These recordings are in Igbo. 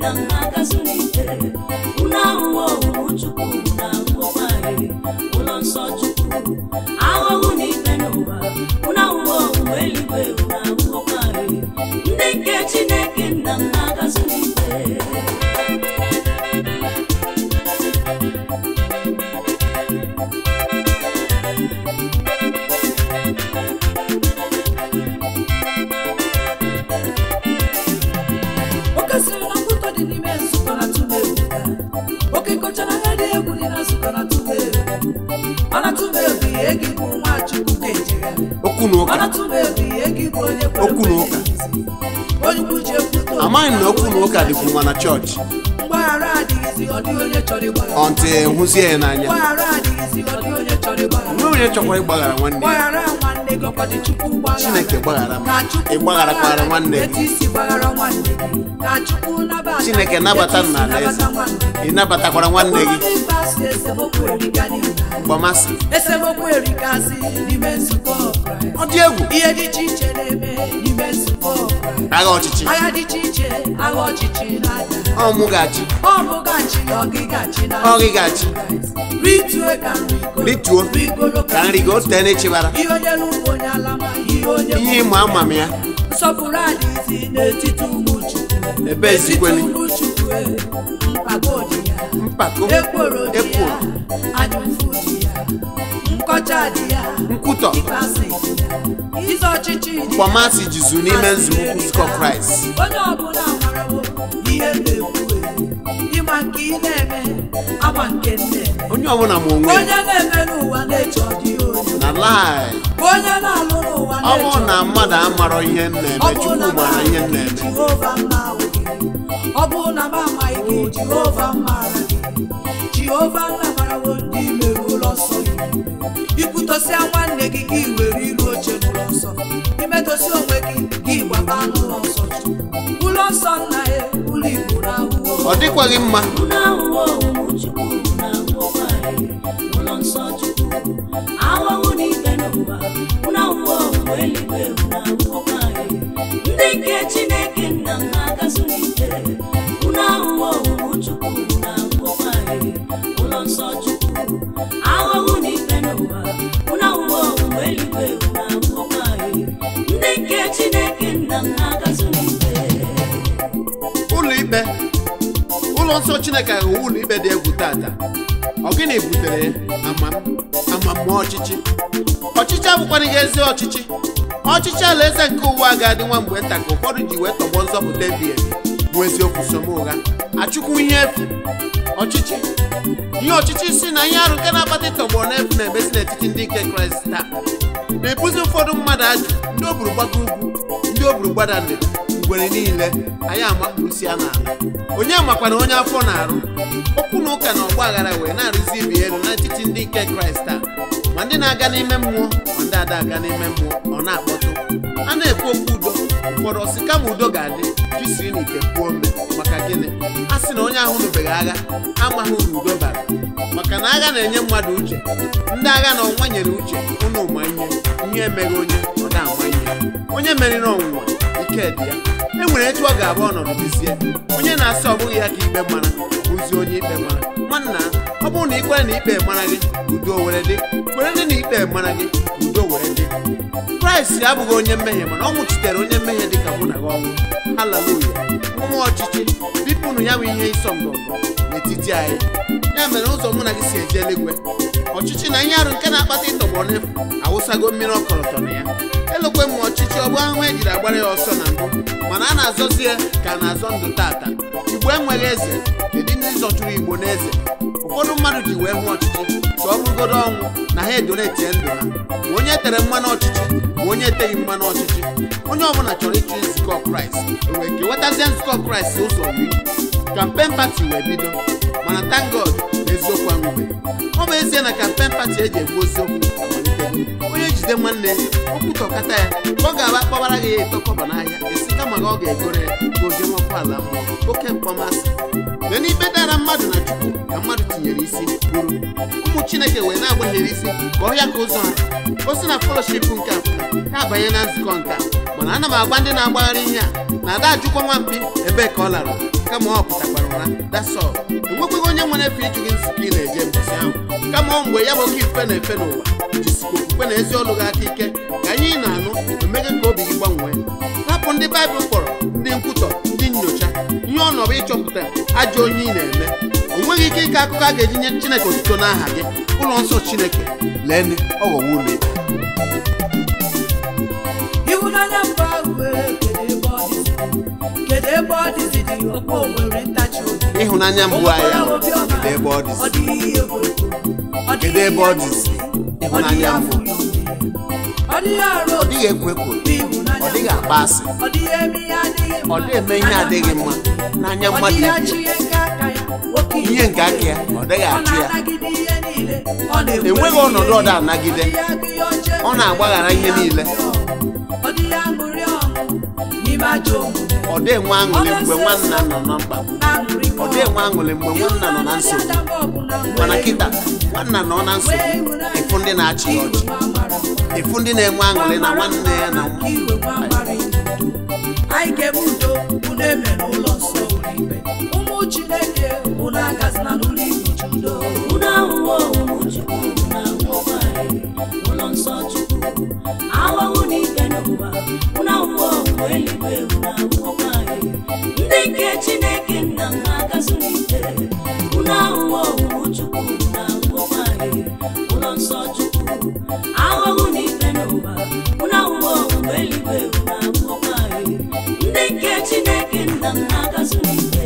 nna m na-agazu n'ike unu ahụhụ owuwu chukwu na ahụhụkwa anyị ụlọ nsọ chukwu ahụhụ na ikpe n'ụwa unu ahụhụ owuwu eluigwe unu ahụhụkwa anyị ndị nke chineke nna m na-agazu n'ike oke siri na mkpụtọ dị n'ime nzukọ na tụba egwu oke kọchara anya dị egwu dị na nzukọ na tụba egwu mana tụba egwu ihe gị bụ nwa chukwu ka ejegharị okwu na mana ụka tụba egwu ihe gị bụ onye kwere Okwu na ụka. ekwe onye ukwu ji ekwute okwu. amaghị m na okwu na ụka dịkwu nwa na chọọchị mgbaghara adịghịzi ọ dịghị onye chọrọ ịgbaghara ọntị hụzie ya n'anya mgbaghara adịghịzi ọ dịghị onye chọrọ ịgbaghara nwe onye chọkwara ịgbaghara nwanne ya gbaghara nwanne gị ọkwa dị chukwu gbaghara Chineke gbaghara m. Ka Chukwu Ị gbagharakwara nwanne gị. etu isi gbaghara nwanne gị ka Chukwu nabata Chineke etu nabata m isi n'ala eze nabata nwanne gị. ị nabatakwara nwanne gị Ọbụrụ na ịkpasu esemokwu erika niile. gbamasị esemokwu erikasị n'ime nzukọ Kraịst. ọ dị egwu ihe dị iche iche na-eme n'ime nzukọ Kraịst. agha ọchịchị agha dị iche iche agha ọchịchị na-ada ọ mụ ga-achị ọ bụ gachi ọgịgachi na Ọ gịgachi. Kraịst. rituo ka nrigo rituo rigoro ka nrigo tee n'echibara ihe onye n'ugbo onye alama ihe onye ihe ịma ama m ya nsọpụrụ adịghịzi n'etiti ụmụ Chukwu Ebe ezikweli. N'etiti ụmụ Chukwu e, mpako dị ya mpako ekworo dị ya ekworo anyụfụ dị ya nkọcha dị ya nkwutọ ịkpasị dị ya ize ọchịchị dị ya mkpọmasị jizu n'ime nzukọ nzukọ kraịst onye ọbụla marawo ihe m na-ekwu ịma nke ị na-eme ama nke m na-eme onye ọbụla ma onwe ya onye na-eme n'ụwa na-eche ọdịghị onye na lai onye na-alụ n'ụwa ọ na-eche bụrụ na mmadụ amarọ ihe m na-eme Ọ bụrụ chukwu na m mara ihe m amaghị na-eme Jehova m na-ahụ gị. ọ bụrụ na m amaghị gị Jehova m maara gị Jehova nna marawo ndị mere ụlọ nsọ gị ikwutosịa nwanne gị gị were iru oche n'ụlọ nsọ imetụsị onwe gị gị gbaba n'ụlọ nsọ Chukwu. ụlọ nsọ nna ya ụlọ Igbo na ahụhụ ọ dịkwaghị mma unu ahụhụ owuwu chukwu na ahụhụkwa anyị ụlọ nsọ chukwu ahụhụ na ikpe n'ụwa unu ahụhụ owuwu eluigwe unu ahụhụkwa anyị ndị nke chineke nna m na-agazu n'ike unu ahụhụ owuwu chukwu na ahụhụkwa anyị ụlọ nsọ chukwu ahụhụ na ikpe n'ụwa unu ahụhụ owuwu eluigwe unu ahụhụkwa anyị ndị nke chineke nna m na-agazu n'ike ụlọ ikpe ụlọ nsọ chineke ghọọ ụlọ ikpe dị egwu tata ọ gịnị butere amam amamma ọchịchị ọchịchị abụkwana ihe ezi ọchịchị ọchịchị alaeze nke ụwa ga-adị nwa mgbe nta ka ụfọdụ ji wee tọgbọ nzọpụta ebi ebi bụ eziokwu som ụgha achụkwu ihe efu ọchịchị ihe ọchịchị si na ihe arụ nke na-akpata ịtọgbọ n'efu na-emesi n'etiti ndị nke kraịst taa na-ebuzi ụfọdụ mmadụ ajụ ndị o buru gbago ugwu ndị o buru gbada ndịda ngwere niile anyị amakpurusi ya n'ala onye makwana onye afọ na-arụ okwu na ụka na ọgba aghara wee na-arụzi ibi elu n'etiti ndị nke kraịst taa ma ndị na-aga n'ime mmụọ ma ndị ada aga n'ime mmụọ ọ na-akpọtụ a na-ekwu okwu udo ụfọdụ ọsị kama udo ga-adị jisiri n'ite kwuo mme maka gịnị a sị na onye ahụ nụbeghị agha amaghị uru udo bara maka na agha na-enye mmadụ uche ndị agha na ọnwa nyere uche ụnụ ma ihe ihe emeghị onye ọ na-ama ihe onye meriri ọnwụnwa ike dị ya e nwere etu ọ ga-abụ ọnọdụ dizie onye na-asị ọ bụghị ya ka ikpe mara bụzie onye ikpe mara nwanna ọ bụrụ na ị kwere na ikpe mara gị udo were dị kwere ndị na ikpe mara gị udo were dị kraịst abụghị onye mmehie mana ọ nwụchitere onye mmehie dị ka mụ na gị ọnwụ haleluya mmụọ ọchịchị bipụnụ ya bụ ihe ịsọ ngọngọ n'etiti anyị ya mere ụzọ mụ na gị si eje eluigwe ọchịchị na ihe arụ nke na-akpata ịtọgbọ n'efu awụsago mmiri ọkọlọtọ na ya elokwe m ọchịchị ọ bụ ahụhụ ejiri agbara ya ọsọ na mbụ mana a na-azọzi ya ka a na-azọ ndụ tata igbo enweghị eze kedu ndị zọchụrụ igbo n'eze ụfọdụ mmadụ ji wee hụ ọchịchị tụọ bụgodo ọnwụ na ha edonetie ndụ ha ma onye tere mmanụ ọchịchị ma onye eteghị mmanụ ọchịchị onye ọbụla chọrọ ịchụ nzukọ kraịst o wee kewetazie nzukọ kraịst ụzọ iri kampen pati wee bido mana thank God na eziokwu anwụbeghị ọ bụ ezie na kampen pati eji egbu eziokwu amalitego onye jide nwanne ya okwu tọkata ya ka ọ ga-aba kpọbara gị ya ịtọkọba n'ahịa esi kama na ọ ga-egoro ya ka ojemọkụ ala mmụọ oke mkpọmasị mgbe n'ikpe dara mmadụ na chukwu ka mmadụ tinyere isi gburu ụmụ chineke wee na-agbaghịrị isi ka ọhịa ka ụzọ ha o si na fellowship nke a ya abanye na nzukọ nke a mana ana m agwa ndị na-agbagharị ihe a na ada ajụkwa nwamkpi ebee ka ọ lara kama ọ pụtakwara ụra dasọ enwekweghị onye nwere efe ịjụ gị nzukọ ị na-eje mbọsị ahụ kama ọ mgbe ya bụ oke ifufe na-efe n'ụwa jisikwa okwukwe na ezi ọlụ gị aka ike ka anyị na-anụ emege ka obi gị gbanwee hapụ ndị baịbụl kpọrọ ndị nkwutọ ndị nyocha ihe ọnọbụ ịchọpụta ajọ onye ị na-eme o nweghị ike ịkọ akụkọ a ga-eji nye chineke otuto n'aha gị ụlọ nsọ chineke lee ọ ghọwo ụlọ ikpe ịhụnanya mba ahụ wee kedu ebe ọ dịzi kedu ebe ọ dịzi dị ọkpọ nwere ntachi obi ịhụnanya mbụ anyị ahụ kedu ebe ọ ọ dịzi dịghị ihe bụ ego ọ Kedu dịghị ebe ọ ihe dịzi? bụ Ịhụnanya mbụ. ọ dịghị arụ ọ dịghị ekwo ekwo ịhụnanya ọ dịghị akpa asị ọ dịghị eme ihe adịghị mma ọ dịghị eme ihe adịghị mma n'anya ọ mmadụ dịghị ibe achị ihe nke aka ya nwoke ihe nke aka ya ọ dịghị ọ achụ ya na-anagide ihe niile ọ na-ekwere enweghị ihe ọnọdụ ọ niile. na-anagide Ọ dịghị agụ ihe ọjọọ ọ na-agbaghara ihe niile ọ dịghị aṅụrị ọṅụ n'ime ajọ omume ọ dị enwe aṅụrị mgbe nwanna nọ na mkpagbu na-aṅụrị ọ dị enwe aṅụrị mgbe nwanna nọ na nsogbu mana kịta nwanna nọ na nsogbu ịfụ ndị na-achị ya ọchị ịfụ ndị na-enwe aṅụrị na nwanne ya na nwa iwe nwa mara anyị ga-eme udo unu eme n'ụlọ nsọ ụlọ ikpe ụmụ chineke unu agazina n'ụlọ ikpe ji udo unu ahụhụ ọmụmụ chukwu na ahụhụ anyị ụlọ nsọ chukwu ahụhụ na ikpe n'ụwa unu ahụhụ ọmụmụ eluigwe unu ahụhụ anyị ndị nke chineke nna m na-agazu n'ike unu ahụhụ ọmụmụ chukwu na ahụhụ anyị ụlọ nsọ chukwu ahụhụ na ikpe n'ụwa unu ahụhụ ọmụmụ eluigwe unu ahụhụ anyị ndị nke chineke nna m na-agazu n'ike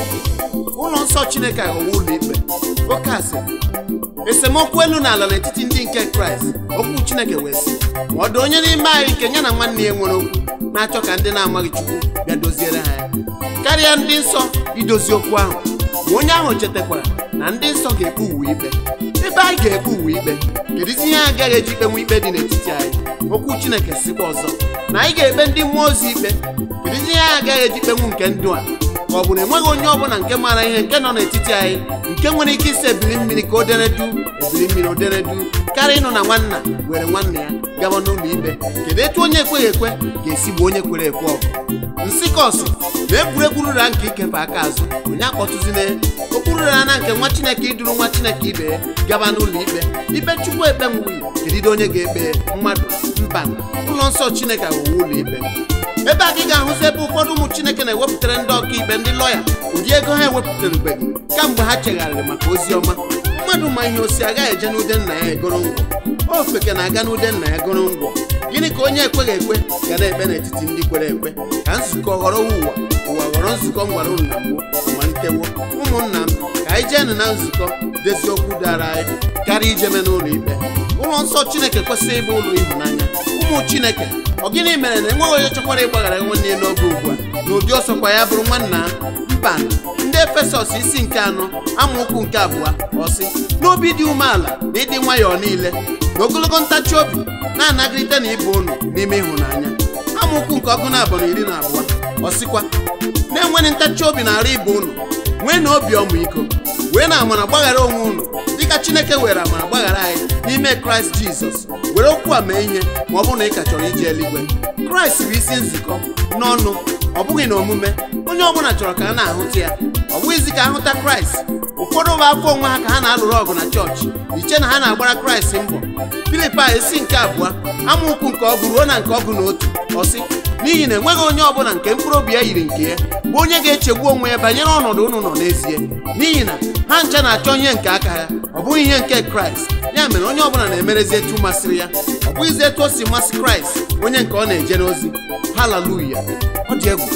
ụlọ nsọ chineke aghọwo ụlọ ikpe oke asịrị esemokwu elu na ala n'etiti ndị nke kraịst okwu chineke wee sị ma ọ dị onye n'ime anyị nke ya na nwanne ya nwere okwu na-achọ ka ndị na-amaghị chukwu bịa doziere ha ya karịa ndị nsọ idozi okwu ahụ ma onye ahụ chetakwara na ndị nsọ ga-ekpe uwe ikpe ebe anyị ga-ekpe uwe ikpe kedụzi ihe anyị agaghị eji ikpenwe ikpe dị n'etiti anyị okwu chineke sikwa ọzọ na anyị ga-ekpe ndị mmụọ ozi ikpe kedụzi ihe anyị agaghị eji ikpenwu nke ndụ a ka ọ bụ na enweghị onye ọbụla nke maara ihe nke nọ n'etiti anyị nke nwere ike isi ebili mmiri ka o deredu ebili mmiri o deredu karịa ịnụ na nwanna were nwanne ya gaba n'ụlọ ikpe kedu etu onye ekweghị ekwe ga-esi gbuo onye kwere ekwe ọgụ nsị kọsị na egwuregwu rura nke ikefe aka azụ onye akpọtụzina okpuru rara na nke nwa chineke iduru nwa chineke ibe ya gaba n'ụlọ ikpe ikpe chukwu ekpe nwunye kedide onye ga-ekpe mmadụ mba ụlọ nsọ chineke aghọwo ụlọ ikpe ebe a ka ị ga-ahụzi ebe ụfọdụ ụmụ chineke na-ewepụtara ndị ọkaikpe ndị lọya ụdị ego ha ewepụtarubeghị kamgbe ha chegharịrị maka ozi ọma mmadụ ma ihe osi agaghị eje n'ude nna ya egoro ngwọ ofeke na-aga n'ude nna ya goro ngwọ gịnị ka onye ekweghị ekwe ga na-ekpe n'etiti ndị kwere ekwe ka nzukọ ghọrọ ụwa ụwa ghọrọ nzukọ m gwara unu na mbụ malitewo ụmụnna m ka anyị jeenụ na nzukọ dezi okwu dara anyị karịa ijeme n'ụlọ ikpe ụlọ nsọ chineke kwesịrị ịbụ ụlọ ịhụnanya ụmụ chineke ọ gịnị mere na enweghị onye chọkwara ịgbaghara nwanne ya n'oge ugbu a na ụdị ọsọkwa ya bụrụ nwanna mba ndị efesọs isi nke anọ amaokwu nke abụọ ọsị n'obi dị umeala na ịdị nwayọọ niile na ogologo ntachi obi na-anagịrịte na ịbụ unu n'ime ịhụnanya amaokwu nke ọgụ na abụọ na iri na abụọ ọsịkwa na-enweghị ntachi obi na-arụ ibe unu nwee na obi ọmịiko wee na amara gbaghara onwe unu dịka chineke were amara gbaghara anyị n'ime kraịst jizọs were okwu a mee ihe ma ọ bụrụ na ị ka chọrọ ije eluigwe kraịst bụ isi nzukọ n'ọnụ ọ bụghị na omume onye ọbụla chọrọ ka a na-ahụta ya ọ bụghịzi ka ahụta kraịst ụfọdụ bụ afọ onwe ha ka ha na-alụrụ ọgụ na chọọchị iche na ha na-agbara kraịst mbọ filipai isi nke abụọ amaokwu nke ọgụ ruo na nke ọgụ na otu ọsị n'ihi na enweghị onye ọbụla nke mkpụrụ obi ya yiri nke ya bụ onye ga-echegbu onwe ya banyere ọnọdụ unu nọ n'ezie n'ihi na ha ncha na-achọ ihe nke aka ha ọ bụghị ihe nke kraịst ya mere onye ọbụla na-emerezi etu masịrị ya ọ bụghịzi etu o si masị kraịst onye nke ọ na-ejere ozi haleluya ọ dị egwu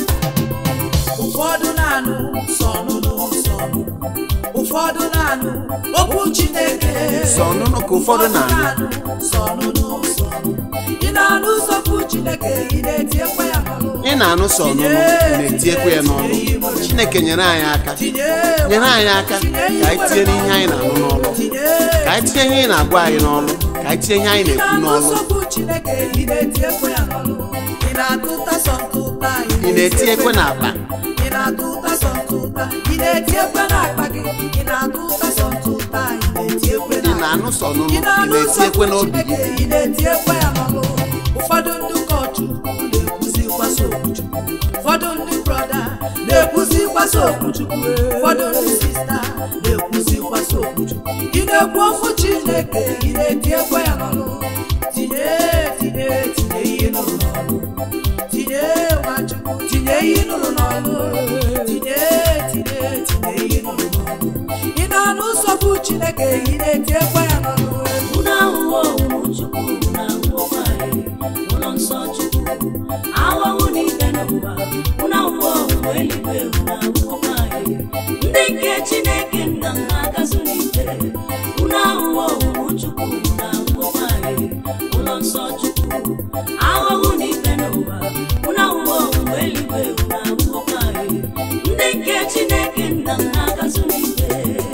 ụfọdụ na-anụ sọnụnụ sọnụ ụfọdụ na-anụ okwu chineke Sọ ọnụnụ ka ụfọdụ na-anụ. sọnụnụ sọnụ ị na-anụ ụzọkwu chineke ị na-etiekwa ya n'ọnụ ị na-anụ sọ ọnụnụ na-etiekwa ya n'ọnụ chineke nyere anyị aka tinye nyere anyị aka ka anyị tinye n'ihe anyị na-anụ n'ọlụ tinye ka anyị tinye ihe ị na-agwa anyị n'ọlụ ka anyị tinye ihe anyị ị na-ekwu na-anụ n'ọlụ ụzọkwu chineke ị na-etiekwa ya n'ọnụ ị na-atụ ụta sọ ntụta ị na-eti ekwe n'akpa ị na-atụ ụta sọ ntụta ị na-eti ekwe n'akpa gị ị na-atụ ụta sọ ntụta ị na-eti ekwe ị n'akpa na-anụ sọ ọnụnụ ị ị na-anụ na-eti ekwe n'obi gị Chineke, ị na-eti ekwe ya n'ọnụ ụfọdụ ndị ụkọchukwu na-ekwuzikwa so Chukwu ụfọdụ ndị brọda na-ekwuzikwa na-ekwuzikwasị okwuchukwu ụfọdụ ndị sista na-ekwuzikwasị okwuchukwu ị na-ekwu okwu chineke ị na-etinyekwa ya n'ọnụ tinye tinye tinye ihe nụrụ n'ọnụ tinye nwachukwu tinye ihe nụrụ n'ọnụ tinye tinye tinye ihe nụrụ n'ọnụ ị na-anụ nsogbu chineke ị na-etinyekwa ya n'ọnụ unu ahụhụ owuwu chukwu unu ahụhụkwa anyị ụlọ nsọ chukwu ahụhụ na ikpe n'ụwa unu ahụhụ owuwu eluigwe unu ahụhụkwa anyị ndị nke chineke nna m na-agazu n'ike unu ahụhụ owuwu chukwu unu ahụhụkwa anyị ụlọ nsọ chukwu ahụhụ na ikpe n'ụwa unu ahụhụ owuwu eluigwe unu ahụhụkwa anyị ndị nke chineke nna m na-agazu n'ike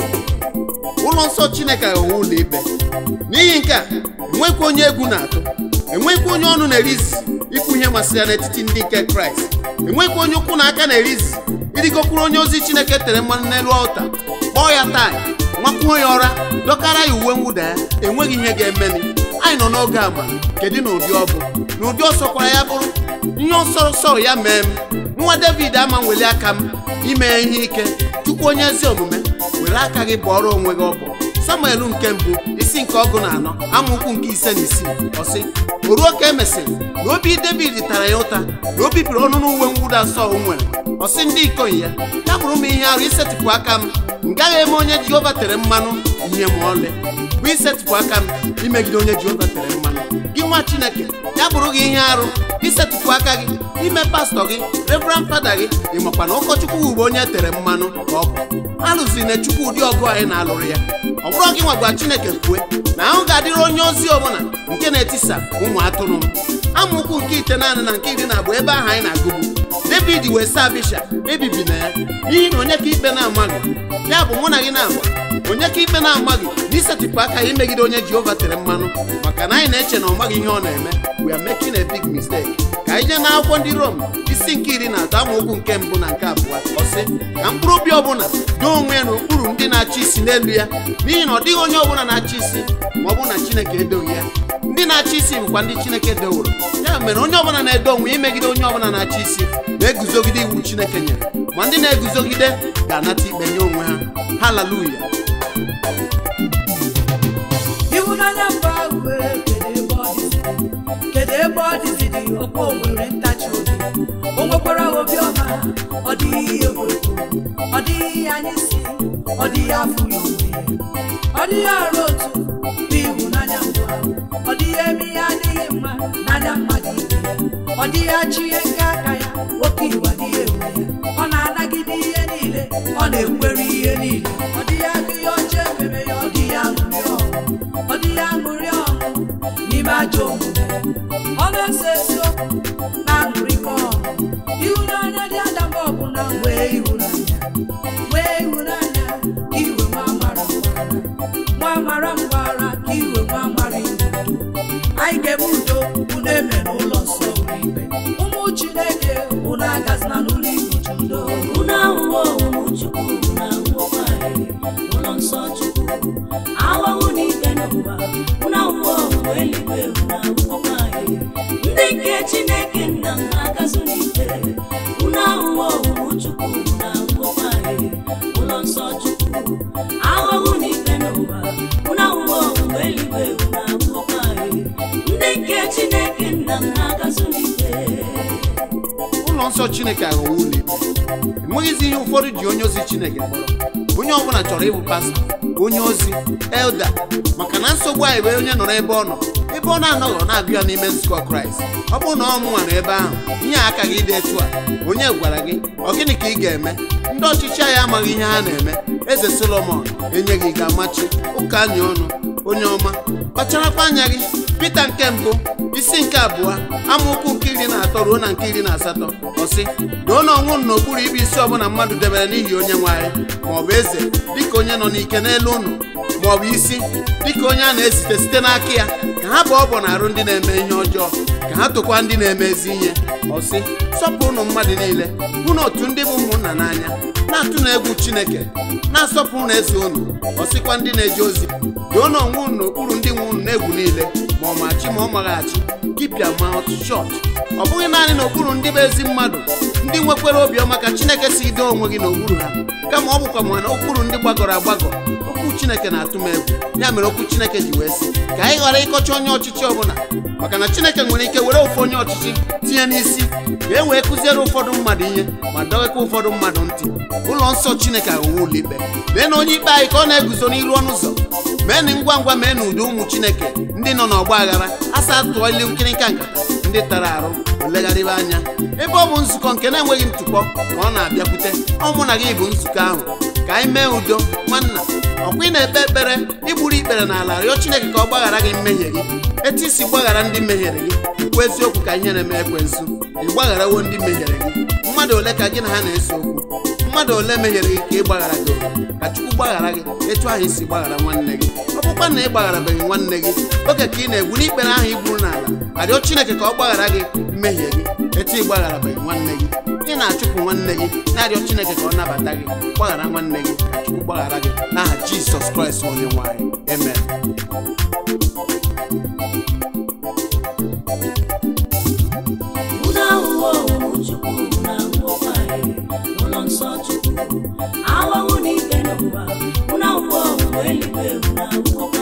ụlọ nsọ chineke aghọwo ụlọ ikpe n'ihi nke a enwekwa onye egwu na-atụ enwekwa onye ọnụ na-erizi ikwu ihe masịrị ya n'etiti ndị nke kraịst enwekwa onye ụkwụ na aka na-erizi ịrịgokwuru onye ozi chineke tere mmanụ n'elu ọlta kpọọ ya taa nwakwuo ya ọra dọkara ya uwe mwụda ya enweghị ihe ga-emeni anyị nọ n'oge ama kedu na ụdị ọ bụ na ụdị ọsọ kwara ya bụrụ ihe ọsọ sọrọ ya mee m nwa david ama nweli aka m ime ihe ike chukwu onye ezi omume were aka gị bụọrọ onwe gị ọbụ samuel nke mbụ isi nke ọgụ na anọ amaokwu nke ise na isii ọsị o ruo ka e mesịrị na obi david tara ya ụta na o bibiri ọnụ n'uwe mwụda asọ o nwere ọsị ndị ikom ya ya bụrụ m ihe arụ isetịpụ aka m m gaghị eme onye jehova tere mmanụ ihe ma ọlị bụ isetịpụ aka m imegide onye jehova tere mmanụ gị nwa chineke ya bụrụ gị ihe arụ isetịpụ aka gị ime pastọ gị reverend fada gị ị makwa na ụkọchukwu bụ onye tere mmanụ ka ọ bụ alụziri na chukwu ụdị ọgụ anyị na-alụrụ ya ọ bụrụ gị nwagwa chineke kwue na ahụ ga-adịrị onye ozi ọbụla nke na-etisa ụmụ atụrụ m amaokwu nke ite naanị na nke iri na abụọ ebe ahụ anyị na-agụgbu david wee saa abisha ebibi na ya n'ihi na onye ka ikpe na-amaghị ya bụ mụ na gị na-agba onye ka ikpe na-amaghị na isetịpụ aka ya imegide onye jehova tere mmanụ maka na anyị na-eche na ọ maghị ihe ọ na-eme we are making a big mistake ka anyị jee n'akwụkwọ ndị rom isi nke iri na atọ amaokwu nke mbụ na nke abụọ ọsị ka mkpụrụ obi ọbụla doo onwe ya n'okpuru ndị na-achị isi n'elu ya n'ihi na ọ dịghị onye ọbụla na-achị isi ma ọ bụ na chineke edoghị ya ndị na-achị isi bụkwa ndị chineke deworo ya mere onye ọbụla na-edo onwe ya imegide onye ọbụla na-achị isi na-eguzogide iwu chineke nyere ma ndị na-eguzogide ga-anata ikpe nye onwe ha haleluya ịhụnanya mba ahụ wee kedu ebe ọ dịzi kedu ebe ọ dịzi dị ọkwa o nwere ntachi obi o nwekwara obi ọma ọ dịghị ihe egwu ọ dịghị anya isi ọ dịghị afụ ya onwe ya ọ dịghị arụ otu n'ịhụnanya mbụ ahụ ọ dịghị eme ihe adịghị mma n'anya mmadụ ibe ya ọ dịghị achị ihe nke aka ya oke iwu adịghị enwe ya ọ na-anagide ihe niile ọ na-ekwere ihe niile ọ dịghị agụ ihe ọjọọ ememe ya ọ dịghị aṅụrị ọṅụ ọ dịghị aṅụrị ọṅụ n'ime ajọ omume ọ na-ese eziokwu na aṅụrịkọ ọṅụ ịhụnanya dị adaba ọbụla nwee ịhụnanya nwee ịhụnanya ka iwe nwa amara mgbara nwa amara mgbara ka iwe nwa amara iwu anyị ga-eme udo unu eme n'ụlọ nsọ ụlọ ikpe ụmụ chineke unu agazina n'ụlọ ikpe udo unu ahụhụ owuwu chukwu unu ahụhụkwa anyị ụlọ nsọ chukwu ahụhụ na ikpe n'ụwa unu ahụhụ owuwu eluigwe unu ahụhụkwa anyị ndị nke chineke nna m na-agazu n'ike unu ahụhụ owuwu chukwu unu ahụhụkwa anyị ụlọ nsọ chukwu ahụhụ na ikpe n'ụwa unu ahụhụ owuwu eluigwe unu ahụhụkwa anyị ndị nke chineke nna m na-agazu n'ike ụlọ nsọ chineke aghọwo ụlọ ikpe enweghịzi ihe ụfọdụ ji onye ozi chineke kpọrọ onye ọbụla chọrọ ịbụ pastọ onye ozi elda maka na nsogbu anyị bụ onye nọ n'ebe ọ nọ ebe ọ na-anọghị ọ na-agụ ya n'ime nzukọ kraịst ọ bụrụ na ọ mụnwa ebe ahụ ihe a aka gị dị etu a onye gwara gị ọ gịnị ka ị ga-eme ndị ọchịchị anyị amaghị ihe ha na-eme eze solomon enyeghị gị amachi ụka anya ọnụ onye ọma kpacharakwa anya gị pita nke mbụ isi nke abụọ amaokwu nke iri na atọ ruo na nke iri na asatọ ọsị doo na ọnwụ n'okpuru ibe isi ọbụla mmadụ debere n'ihi onye nwe anyị maọbụ eze dịka onye nọ n'ike n'elu ụnụ maọbụ isi dịka onye a na-esite site n'aka ya ka ha bụ ọbọ na arụ ndị na-eme ihe ọjọọ ka ha tụkwa ndị na-eme ezi ihe ọsị sọpụrụnụ mmadụ niile hụ na otu ndị bụ ụmụnna n'anya na-atụ na egwu chineke na-asọpụrụ na eze unu ọsịkwa ndị na-eje ozi doo na onwe unu n'okpuru ndị nwe unu na-egwu niile ma ọ machi ma ọ maghị achị dibịa mouth shot ọ bụghị naanị n'okpuru ndị bụ ezi mmadụ ndị nwekwara obiọma ka chineke si doo onwe gị n'okpuru ha kama ọ bụkwa ma na okpuru ndị gbagọrọ agbagọ okwu chineke na-atụ m egwu ya mere okwu chineke ji wee sị ka anyị ghara ịkọcha onye ọchịchị ọbụla maka na chineke nwere ike were ofu onye ọchịchị tinye n'isi ka e wee kụziere ụfọdụ mmadụ ihe ma dọghịkwa ụfọdụ mmadụ ntị ụlọ nsọ chineke aghọwo ụlọ ikpe mee na onye ikpe anyị ka ọ na-eguzo n'iru ọnụ ụzọ mee na ngwa ngwa mee na ụdị ụmụ chineke ndị nọ n'ọgba aghara asa tụọ ilu nkịrịnka nkata ndị tara arụ olegharịba anya ebe ọ bụ nzukọ nke na-enweghị ntụpọ ka ọ na-abịakwute ọ mụ na gị bụ nzukọ ahụ ka anyị mee udo nwanna ọkwa ị na-ekpe ekpere igburu ikpere n'ala rịọ chineke ka ọ gbaghara gị mmehie gị etu isi gbaghara ndị mehiere gị kwuo eziokwu ka ihe na-eme ekwensu ị gbagharawo ndị mehiere gị mmadụ ole ka gị na ha na-ese okwu mmadụ ole mehiere gị ka ị gbaghara gị ka chukwu gbaghara gị etu ahụ isi gbaghara nwanne gị ọ bụkwa na ị gbagharabeghị nwanne gị oge ka ị na-egwu n'ikpere ahụ igburu n'ala arịọ chineke ka ọ gbaghara gị mmehie gị etu ị gbagharabeghị nwanne gị ị na-achụpụ nwanne gị na-arịọ chineke ka ọ nabata gị gbaghara nwanne gị ka chukwu gbaghara gị n'aha jisọs kraịst onye nwanyị amen Unu ahụhụ ọhụrụ Chukwu na ahụhụkwa anyị ụlọ nsọ Chukwu ahụhụ na ikpe n'ụwa unu ahụhụ ọhụrụ eluigwe unu ahụhụkwa